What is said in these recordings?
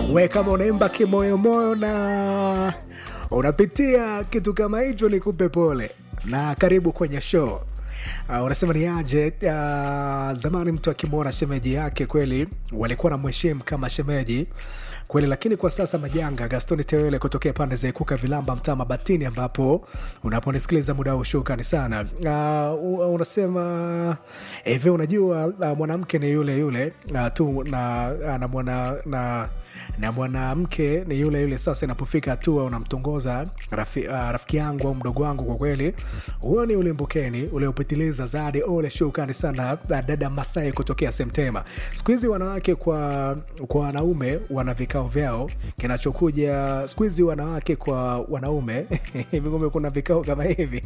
we kama unaimba kimoyomoyo na unapitia kitu kama hicho nikupe pole na karibu kwenye show Uh, unasema ni aje uh, zamani mtu akimwona shemeji yake kweli walikuwa na mheshimu kama shemeji kweli lakini kwa sasa majanga gastoni tewele kutokea pande za ikuka vilamba mtaa mabatini ambapo unaponisikiliza muda huu shukrani sana uh, unasema hivi unajua uh, mwanamke ni yule yule uh, tu na, uh, na mwana na na mwanamke ni yule yule sasa inapofika hatua unamtongoza rafi, uh, rafiki yangu au mdogo wangu kwa kweli huo ni ulimbukeni uliopitiliza zadi ole shukrani sana uh, dada masai kutokea semtema siku hizi wanawake kwa kwa wanaume wana vikao vyao kinachokuja siku hizi wanawake kwa wanaume hivi kumbe kuna vikao kama hivi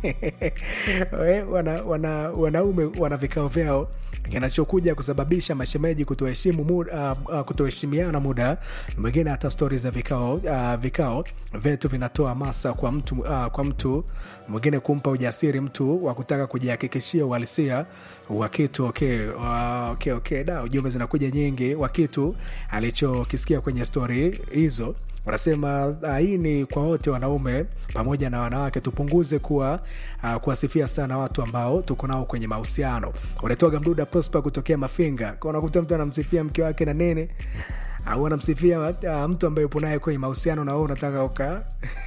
wana, wana, wanaume wana vikao vyao kinachokuja kusababisha mashemeji kutoheshimu muda, uh, uh, kutoheshimiana muda mwingine hata stori za vikao uh, vikao vyetu vinatoa masa kwa mtu uh, kwa mtu mwingine kumpa ujasiri mtu wa kutaka kujihakikishia uhalisia wa kitu okay, uh, okay, okay. Da, ujumbe zinakuja nyingi wa kitu alichokisikia kwenye stori hizo wanasema uh, hii ni kwa wote wanaume pamoja na wanawake tupunguze kuwa uh, kuwasifia sana watu ambao tuko nao kwenye mahusiano unatoga mduda prosper kutokea mafinga unakuta mtu anamsifia mke wake na nini au anamsifia uh, mtu ambaye upo naye kwenye mahusiano na wewe unataka uka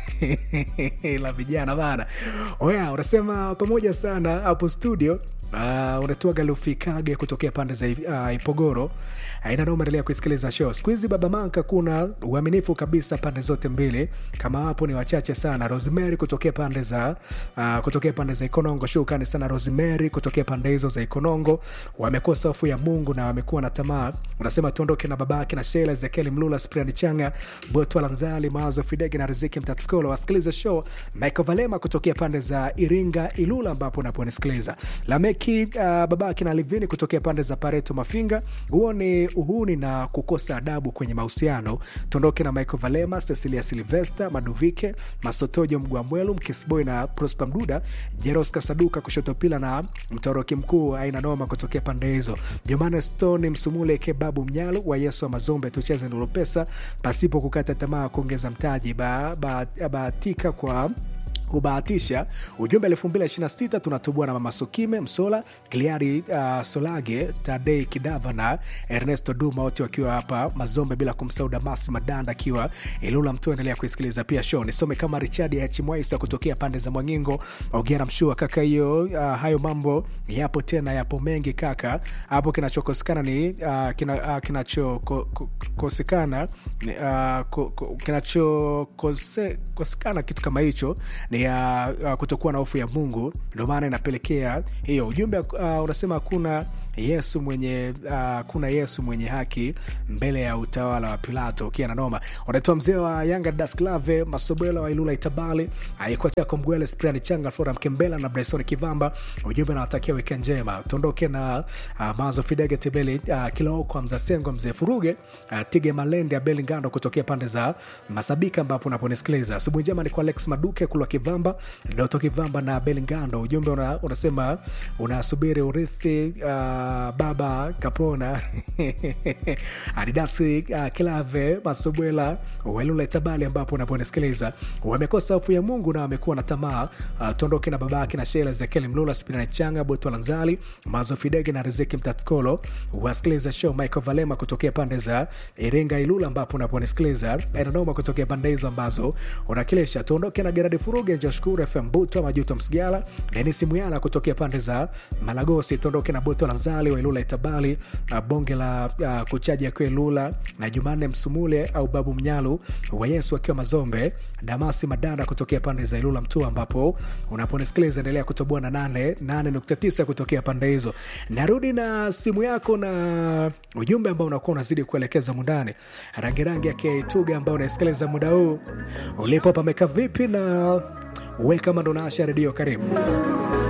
la vijana bana oya unasema pamoja sana hapo studio uh, unatoa galufikage kutokea pande za uh, ipogoro aina nao umeendelea kuisikiliza show siku hizi baba manka kuna uaminifu kabisa pande zote mbili kama wapo ni wachache sana rosemary kutokea pande za uh, kutokea pande za ikonongo shukani sana rosemary kutokea pande hizo za ikonongo wamekosa hofu ya mungu na wamekuwa na tamaa unasema tuondoke na babake na shela ezekieli mlula spriani changa botwa lanzali mawazo fidege na riziki mtatukolo wasikilize show michael valema kutokea pande za iringa ilula ambapo unaponisikiliza lameki uh, babake na livini kutokea pande za pareto mafinga huo ni uhuni na kukosa adabu kwenye mahusiano tuondoke na michael valema cecilia silvesta maduvike masotojo mgwamwelu mkisboy na prosper mduda jeros kasaduka kushotopila na mtoroki mkuu aina noma kutokea pande hizo jomane stone msumule kebabu mnyalu wa yesu wa mazombe tucheze nulopesa pasipo kukata tamaa kuongeza mtaji bahatika ba, ba, kwa kubahatisha ujumbe 226 tunatubua na mama sukime msola kliari uh, solage tadei kidava na ernesto duma wote wakiwa hapa mazombe bila kumsahau damasi madanda akiwa ilula mtu endelea kuisikiliza pia show nisome kama richard hmwaisa kutokea pande za mwangingo ogera mshua kaka hiyo uh, hayo mambo yapo tena yapo mengi kaka hapo kinachokosekana ni uh, kina, uh, kinachokosekana uh, ko, ko, kinachokosekana kitu kama hicho ni ya uh, kutokuwa na hofu ya mungu ndio maana inapelekea hiyo ujumbe uh, unasema hakuna yesu mwenye uh, kuna yesu mwenye haki mbele ya utawala wa pilato ukiwa na noma unatoa mzee wa yanga dasklave masobela wa ilula itabali alikuwa chako mgwele spriani changa flora mkembela na bresoni kivamba ujumbe nawatakia wikend njema tuondoke na uh, mazo fidege tebeli uh, kilaokwa mzasengo mzee furuge uh, tige malende abeli ngando kutokea pande za masabika ambapo unaponisikiliza asubuhi njema ni kwa alex maduke kulwa kivamba doto kivamba na abeli ngando ujumbe una, unasema unasubiri urithi uh, baba kapona adidasi uh, kilave masobwela welule tabali ambapo unavyonisikiliza wamekosa hofu ya mungu na wamekuwa na tamaa uh, tuondoke na babake na shela zekeli mlula spinani changa boto lanzali mazo fidege na riziki mtatkolo wasikiliza show michael valema kutokea pande za iringa ilula ambapo unaponisikiliza enanoma kutokea pande hizo ambazo unakilisha tuondoke na geradi furuge njoshukuru fm buto majuto msigala denis muyala kutokea pande za malagosi tuondoke na boto lanzali wa ilula itabali uh, bonge la uh, kuchaji akiwa ilula na jumanne msumule au babu mnyalu wa yesu akiwa mazombe damasi madanda kutokea pande za ilula mtua ambapo unaponisikiliza endelea kutoboa na 89 kutokea pande hizo narudi na simu yako na ujumbe ambao unakuwa unazidi kuelekeza mundani rangirangi ya keituga ambao unaisikiliza muda huu ulipo pameka vipi na we kama ndo naasha redio karibu